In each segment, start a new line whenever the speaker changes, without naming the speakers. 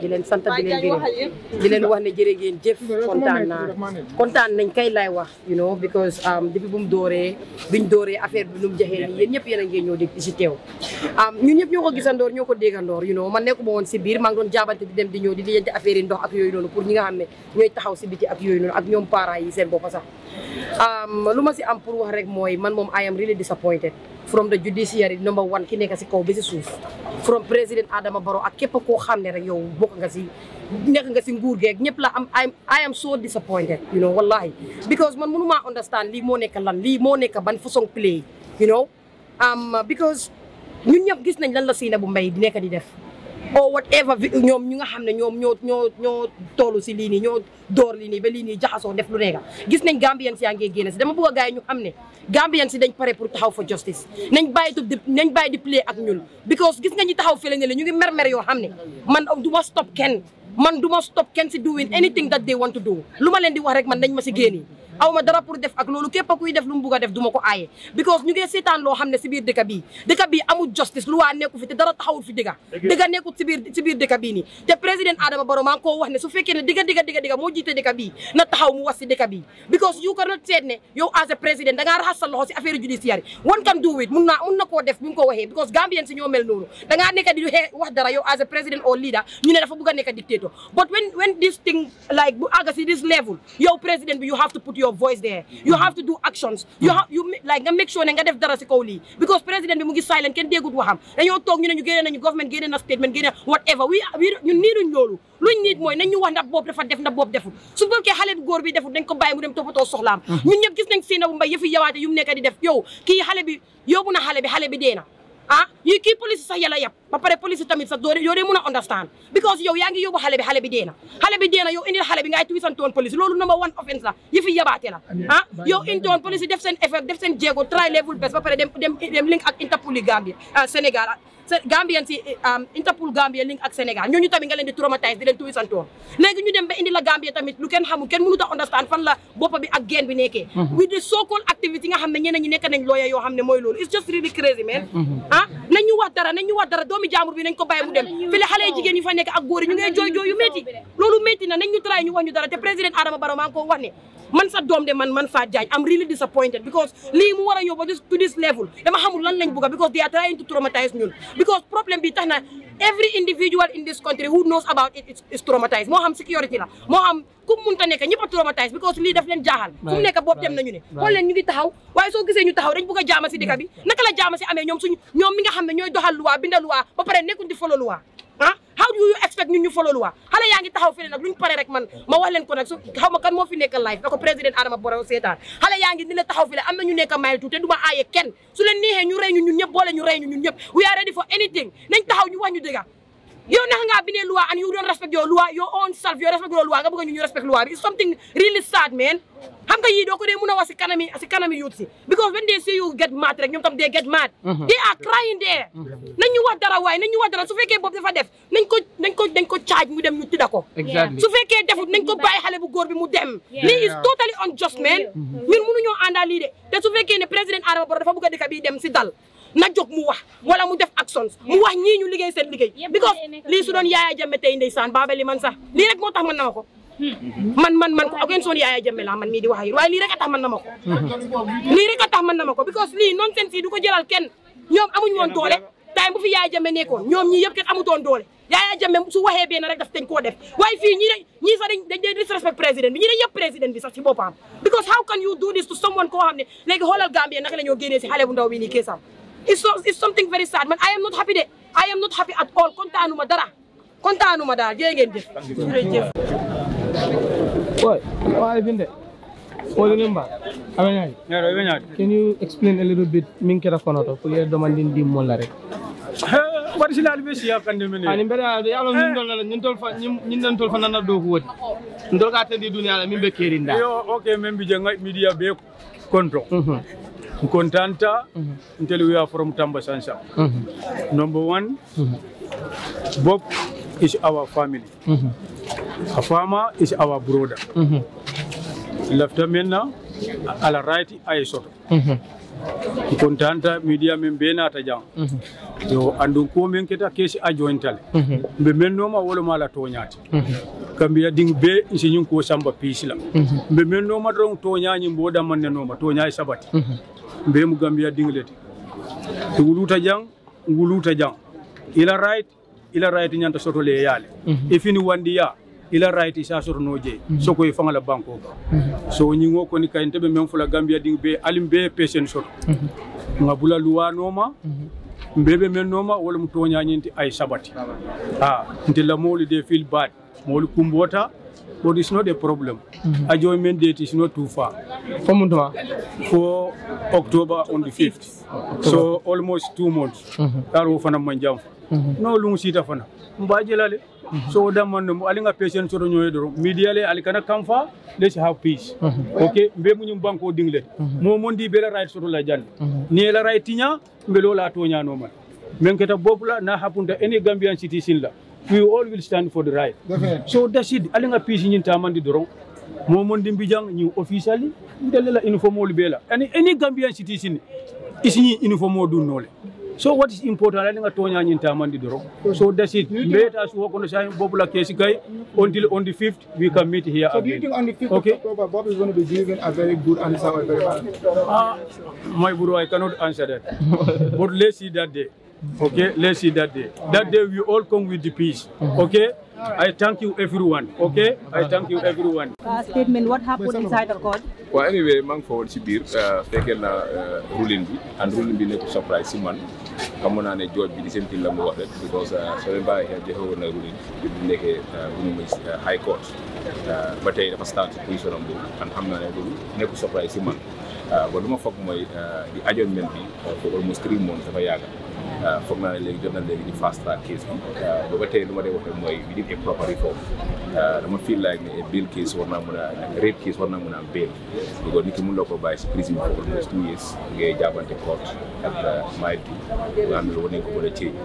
di leen sant di leen gërëm di leen wax ne jërë ngeen jëf kontaan naa kontaan nañ kay lay wax you know because depuis bu mu dooree biñ dooree affaire bi nu mu jaxee nii yéen ñëpp yéen a ngeen ñëw di si teew ñun ñëpp ñoo ko gisandoor ñoo ko déggandoor you know man nekkuma woon si biir maa ngi doon jaabante di dem di ñëw di lijjanti affaire yi ndox ak yooyu noonu pour ñi nga xam ne ñooy taxaw si biti ak yooyu noonu ak ñoom parents yi seen bopp sax lu ma si am pour wax rek mooy man moom I am really disappointed from the judiciary number one ki nekk si kaw ba si suuf from président Adama Barrow ak képp koo xam ne rek yow bokk nga si nekk nga si nguur geeg ñëpp la am I am so disappointed you know wallahi because man mënu maa understand lii moo nekk lan lii moo nekk ban façon play you know because ñun ñëpp gis nañ lan la Sainabou Mbye di nekk di def or whatever ñoom ñu nga xam ne ñoom ñoo ñoo ñoo toolu si lii nii ñoo door lii nii ba lii nii jaxasoo def lu nekk gis nañ Gambien si yaa ngi génn si dama bëgg a gars yi ñu xam ne Gambien si dañ pare pour taxaw for justice nañ bàyyi di nañ bàyyi di play ak ñun because gis nga ñi taxaw fële ne la ñu ngi mer-mer yoo xam ne man du ma stop kenn man du ma stop kenn si doing anything that they want to do lu ma leen di wax rek man nañ ma si génni aw ma dara pour def ak loolu képp kuy def lu mu bugg a def du ma ko aaye because ñu ngi seetaan loo xam ne si biir dëkk bii dëkk bii amul justice lu waa nekku fi te dara taxawul fi dëgga dëgga nekkul si biir si biir dëkk bii nii te président Adama Barrow maa ngi koo wax ne su fekkee ne digga digga digga digga moo jiite dëkk bii na taxaw mu wax si dëkk bii because you cannot seet ne yow as a président da ngaa raxas sa loxo si affaire judiciaire one can do it mun naa mun na koo def bi mu ko waxee because Gambien si ñoo mel noonu da ngaa nekk di wax dara yow as a president or leader ñu ne dafa bugg a nekk dictator but when when this thing like bu àgga si this level yow président bi you have to put your voice there you have to do actions you have you like nga make sure ne nga def dara si kaw lii because président bi mu ngi silent kenn déggut waxam dañoo toog ñu ne ñu génne nañu government génne na statement génne whatever we ñun niiduñ loolu luñ niit mooy nañ ñu wax ndax boobu dafa def ndax boobu deful su bokkee xale bi góor bi deful dañ ko bàyyi mu dem toppatoo soxlaam ñun ñëpp gis nañ Sainabou Mbye yëfi yawaate yu mu nekk di def yow kii xale bi yóbbu na xale bi xale bi dee na ah yi kii police sax yàlla yab ba pare police tamit sax doo yoo dee mun a understand because yow yaa ngi yóbbu xale bi xale bi dee na xale bi dee na yow indil xale bi ngay tuisantoon police loolu number one offense la yi fi yabaate la ah yow intoon police def seen effort def seen jéego try level best ba pare dem dem dem link ak Interpol Gambia Sénégal Gambien si Interpol Gambia link ak Sénégal ñooñu tamit nga leen di traumatise di leen tuisantoon léegi ñu dem ba indi la Gambia tamit lu kenn xamul kenn mënut a understand fan la boppa bi ak geen bi nekkee with the so called activity nga xam ne ñeneen ñi nekk nañ lawyer yoo xam ne mooy loolu it's just really crazy man ah nañ ñu wax dara nañ ñu wax dara doomi jaambur bi nañ ko bàyyi mu dem fii la xale yi jigéen yi fa nekk ak góor yi ñu ngay jooy jooy yu métti loolu métti na nañ ñu try ñu wax ñu dara te président Adama Barrow maa ngi ko wax ne man sa doom de man man Fat Jagne I'm really disappointed because lii mu war a yóbbu to this level dama xamul lan lañ bëgg because they are trying to traumatize ñun because problème bi tax na every individual in this country who knows about it is traumatized moo xam security la moo xam ku mu munta nekk ñëpp a traumatized because lii daf leen jaaxal fu mu nekk boobu dem nañu ne xool leen ñu ngi taxaw waaye soo gisee ñu taxaw dañ bëgg a jaama si dëkk bi naka la jaama si amee ñoom suñu ñoom mi nga xam ne ñooy doxal luwaa binda luwaa ba pare nekkuñ di follow luwaa ah how do you expect ñun ñu follow luwaa xale yaa ngi taxaw fii nag luñ pare rek man ma wax leen ko nag su xaw ma kan moo fi nekk live da ko président Adama Barrow seetaan xale yaa ngi ni la taxaw fi am na ñu nekk mile tuuti te du ma aaye kenn su leen neexee ñu rey ñu ñun ñëpp boole ñu rey ñu ñun ñëpp we are ready for anything nañ taxaw ñu wax ñu dëgga yow naka ngaa bindee loi and you don't respect your loi your own self your respect your loi nga bëgg ñu ñu respect loi bi it's something really sad man xam nga yii doo ko dee mun a wax si kanami si kanami youth si because when they see you get mad rek ñoom tam they get mad they are crying there nañ ñu wax dara waaye nañ ñu wax dara su fekkee boobu dafa def nañ ko nañ ko nañ ko charge mu dem ñu tidda ko su fekkee defut nañ ko bàyyi xale bu góor bi mu dem lii is totally unjust man ñun mënuñoo àndaa lii de te su fekkee ne président Adama Barrow dafa bëgg a dëkk bi dem si dal na jóg mu wax wala mu def actions mu wax ñii ñu liggéey seen liggéey because lii su doon Yaya Jammeh tey ndeysaan baabali man sax lii rek moo tax man na ma ko man man man ko ak soon Yaya Jammeh la man mii di wax ak yéen waaye lii rek a tax man na ma ko lii rek a tax man na ma ko because lii nonsense yi du ko jëlal kenn ñoom amuñu woon doole time bu fi Yaya Jammeh nekkoon ñoom ñii yëpp kenn amutoon doole Yaya Jammeh su waxee benn rek daf dañ koo def waaye fii ñii de ñii sax dañ dañ disrespect président bi ñii de yëpp président bi sax si boppam because how can you do this to someone koo xam ne léegi xoolal Gambie naka la ñoo génnee si xale bu ndaw bi nii keesam it's so it's something very sad man I am not happy de I am not happy at all kontaanuma dara kontaanuma daal jërë ngeen jëf jërëjëf
Boy, why been What remember? Abenyai.
Yeah, Abenyai.
Can you explain a little bit minkera konoto pour les demanding di molla rek?
What is the best ya kan demene?
Ani mbere ala yalo min dol la ñun tol fa ñun dan tol fa nana do ko wodi. Ndol ka tedi dunia la min be kerinda.
Yo, okay, membi janga media be control.
Mhm.
Kontanta until we are from Tamba Sansa.
Mhm.
Number one, Bob is our family.
Mhm.
Afama is our brother.
Mhm.
Left Mena, ala right I soto.
Mhm.
kontanta media men be nata jang yo andun ko men keta kesi a jointale mbe men noma wolo mala toñati kambiya ding be siñin ko samba pisila mbe men noma don toñañi mboda manne noma toñayi sabati mbe mu gambiya dinglete to wuluta jang nguluta jang ila right ila right ñanta soto le yale e fini wandi ya ila right isa soto no je soko e fangala banko ka so ñingo ko ni kayinte be men fula gambia ding be alim be pesen soto ngabula luwa noma mbebe men noma wala mu toñañinti ay sabati ha ntilla moli de feel bad moli kumbota but it's not a problem ajo men date is not too far
fo mun tuma
for October on the 5th. So almost two months. Karo fana manjam. No lungu sita fana. Mbaje lale. So da man mo alinga patient so nyoy do. Media le alikana kamfa let's have peace. Okay, mbe mu nyum banko dingle. Mo mondi bela right so la jan. Ni la right tinya mbe lo la to nya no man. Men keta bobla na hapunta any Gambian citizen la. We all will stand for the right. So that's it. Alinga peace nyin tamandi dorong. momon di mbijang ñu officially ndele la uniform olu bela ani any gambian citizen isini uniform o dun nole so what is important la nga tonya ñin tamandi doro so that's it mbeta su ko no say bobula kesi kay until on the 5th we can meet here
So do you
again
think on the 5th
Okay.
of October, Bob is going to be given a very good answer or a very bad answer?
Ah, my bro, I cannot answer that. but let's see that day. Okay, let's see that day. That day we all come with the peace. Okay, I thank you everyone. Okay, I thank you everyone.
uh, statement what happened inside the court
waaw anyway maa ngi forward si biir fekkee na ruling bi and ruling bi nekk surprise si man xamoon naa ne jooj bi di seen la mu wax rek because soo leen bàyyi xel joxe woon na ruling bi bu nekkee bu ñu muy high court ba tey dafa start si position am boobu and xam naa ne loolu nekk surprise si man ba lu ma foog mooy di adjournment bi for almost three months dafa yàgga foog naa ne léegi jot na léegi di fast track case bi ba ba tey lu ma dee wax rek mooy we need a proper reform dama feel like ne a bail case war naa mën a rape case war naa mën a am bail because nit ki mun loo ko bàyyi si prison for almost two years ngay jàppante court ak maay bi nga xam ne war nañ ko mën a ceeñ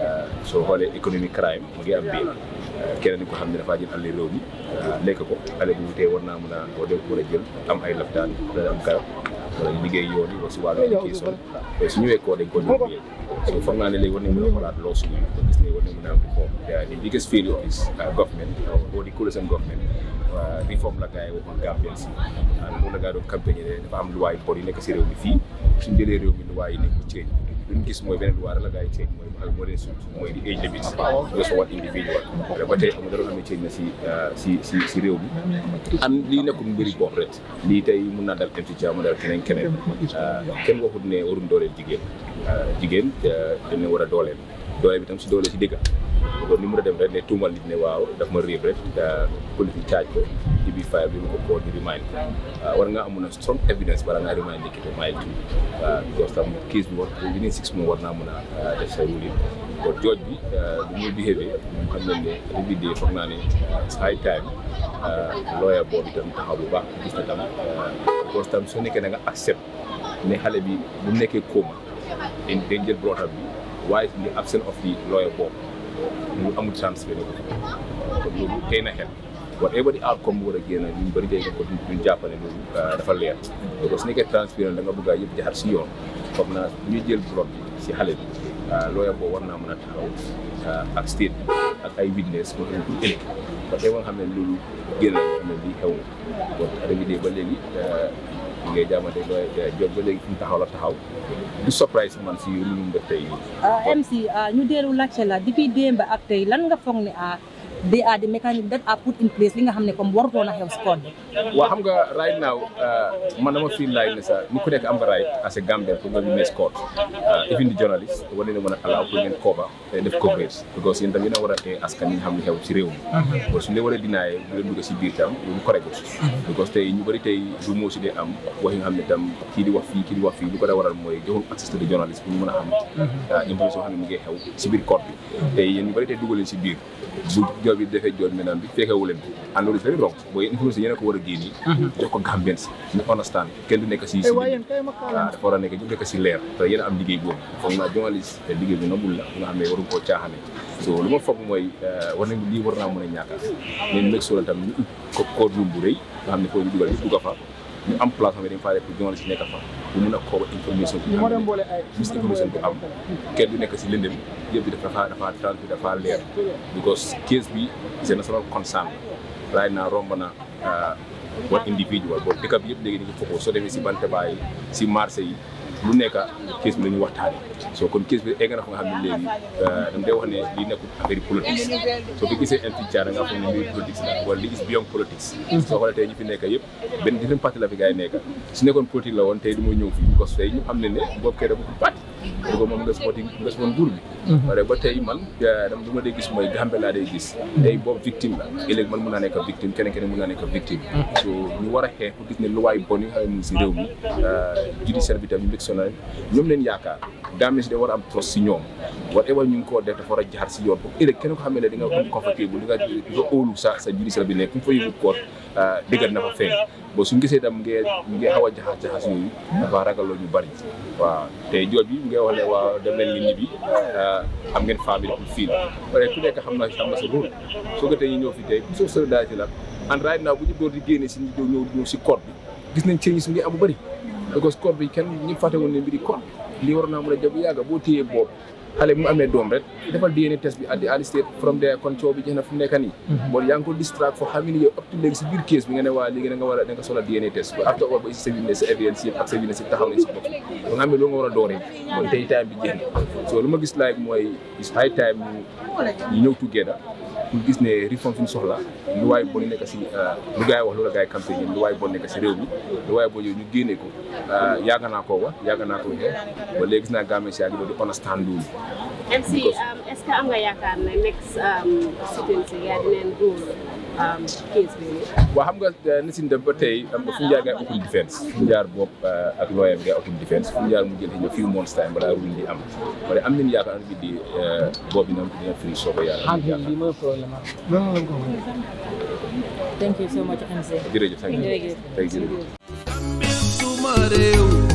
soo xoolee economic crime mu ngi am bail keneen ni ko xam ne dafaa jël àll réew mi lekk ko àll bu tey war naa mën a war nañ ko mën a jël am ay laptaan dana am garab wala liggéey yoon yi wala si wàllu éducation su ñëwee koo dañ ko jox bail so foog naa ne léegi war nañ mën a xoolaat loo suñu ko gis ne war nañ mën a am reform the biggest failure is government or the coalition government reform la gars yi waxoon Gambien si loolu la gars yi doon campagne ne dafa am luwaay bon yi nekk si réew mi fii suñ jëlee réew mi luwaay yi nekk ko change luñ gis mooy beneen luwaay la gars yi change mooy al moo leen suut mooy di age limit nga so wat individual ba tey amul dara xam ne change na si si si si réew mi an lii nekkul mbiri bopp rek lii tey mun naa dal MC Jaa mu dal keneen keneen kenn waxut ne waruñ dooleel jigéen jigéen dañ ne war a dooleel doole bi tam si doole si dëgga kon ni mu dem rek ne tuumal nit ne waaw daf ma réeb rek politique caaj ko ci biir fire bi mu ko koo di remind ko war nga amoon strong evidence bala ngaa remind nit ki ko mile two because tam case bi war within six mois war naa mën a def sa ruling kon jooj bi bu muy behavé moom xam nañ ne every day foog naa ne it's high time lawyer boobu itam taxaw bu baax gis na tam because tam soo nekkee da nga accept ne xale bi bu mu nekkee coma dañ dañ jël brought up bi waaye in the absence of the lawyer boobu lu amul transfert ko kon loolu tey na xel whatever the outcome bu war a génn ñu bëri tey ko duñ jàpp ne loolu dafa leer parce que su nekkee transparent da nga bëgg a yëpp jaxar si yoon foog naa bu ñuy jël bloc bi si xale bi lawyer boobu war naa mën a taxaw ak state bi ak ay witness moo xam ne ëllëg parce que nga xam ne loolu génn nga xam ne lii xew na kon révidé ba léegi ñu ngay jaamante looy jot ba léegi fi mu taxaw la taxaw du surprise man si lu mu def tey nii
MC ñu dellu laajte la depuis démb ak tey lan nga foog ne ah they are the mechanism that are put in place li nga xam ne comme warutoon a xew si koon bi
waa xam nga right now man dama feel like ne sax ni ku nekk am nga right as a Gambian pour nga witness court even the journalist war nañu mën a allow pour ngeen cover te def coverage because yéen tam yéen a war a tee askan yi nga xam ne xew si réew mi kon suñu leen war a dinaayee bu leen dugg si biir tam loolu correct because tey ñu bëri tey du moo si dee am wax yi nga xam ne tam kii di wax fii kii di wax fii lu ko da waral mooy joxul access to the journalist pour ñu mën a xam information xam ne mu ngi xew si biir court bi tey yéen ñu bëri tey dugaleen si biir bu job bi defee job maintenant bi fekkewu leen ko and loolu very wrong booy information yéen a ko war a génne jox ko Gambians ñu understand kenn du nekk si si waaw dafa war a nekk ñu nekk si leer te yéen a am liggéey boobu foog naa journaliste te liggéey bi nobul la nga xam ne waru koo caaxane so lu ma foog mooy war nañ lii war naa mën a ñàkka leen meg solo tam ñu ut ko code room bu rëy nga xam ne foofu ñu dugal ñu dugga fa ñu am place xam ne dañ faa def pour journaliste nekk fa bu mun a kooba information bi am mis information bu am kenn du nekk si lëndëm yëpp bi dafa dafa trans bi dafa leer because case bi c'est a national concern right now romb na one individual boobu dëkk bi yëpp léegi dañuy fokoo soo demee si Bantaba yi si marché yi lu nekk case bi la ñuy waxtaane soo kon case bi egg na fa nga xam ne léegi dama day wax ne lii nekkul affaire politique soo fi gisee inti da nga foog ne mbiri politique la wala li is beyond politics soo xoolee tey ñu fi nekk yëpp benn different parti la fi gars yi nekk su nekkoon politique la woon tey du ma ñëw fii parce que tey ñu xam ne ne boobu kay dafa parti da ko moom nga spoti nga spon nguur bi wala ba tey man dama lu ma dee gis mooy Gambie laa day gis tey boobu victime la ëllëg man mun naa nekk victime keneen keneen mun naa nekk victime so ñu war a xeex pour gis ne luwaay bon yi nga xam ne mu ngi si réew mi judiciaire bi tam ñu mbég ñoom leen yaakaar Gambie si da war a am trust si ñoom whatever ñu ngi koo def dafa war a jaar si yoon pour ëllëg keneen ko xam ne di nga am confortable di nga di nga óolu sa sa judiciaire bi nekk ku fa yóbbu koor déggat na fa feeñ bo suñu gisee tam ngee ngee xaw a jaxas jaxas yooyu dafa ragaloo ñu bari waaw te jooj bi ngay wax ne waa dem leen nit ñi bi am ngeen famille pour fii la ku nekk xam na xam na sa rôle soo ko tey ñu ñëw fi tey pour solidarité la and right now bu ñu door di génne si ñëw ñëw ñëw si code bi gis nañ change su ngi am bu bëri because code bi kenn ñu fàtte woon ne mbiri code lii war naa mën a jëm yàgga boo téyee boobu xale mu amee doom rek defal DNA test bi at the early stage from there kon coow bi jeex na fu mu nekk nii bon yaa ngi ko distract foo xam ne yow up to léegi si biir case bi nga ne waa léegi da nga war a da nga soxla DNA test ba after all ba si sa witness sa evidence yëpp ak sa witness yëpp taxaw nañ si bopp ba nga xam ne loo nga war a dooree bon tey time bi jeex na so lu ma gis like mooy is high time ñu ñëw together pour gis ne réforme fi ñu soxla lu waay bon nekk si lu gars yi wax loolu gars yi campagne lu waay bon nekk si réew mi lu waay bon yooyu ñu génne ko yàgg naa koo wax yàgg naa ko waxee ba léegi gis naa Gambie si yàgg di understand loolu
MC est-ce que am nga yaakaar ne next sitting si yaa dineen rule case bi
waaw xam nga ni si dem ba tey am nga fu ñu jaar ngay open defense fu ñu jaar bopp ak lawyer bi ngay open defense fu ñu jaar mu jël xëy na few months time balaa rule di am wala am nañu yaakaar bi di boobu dina dina firi soo ko yàlla
lii mooy problème
thank you so much MC
jërëjëf thank you
jërëjëf
thank you
suma réew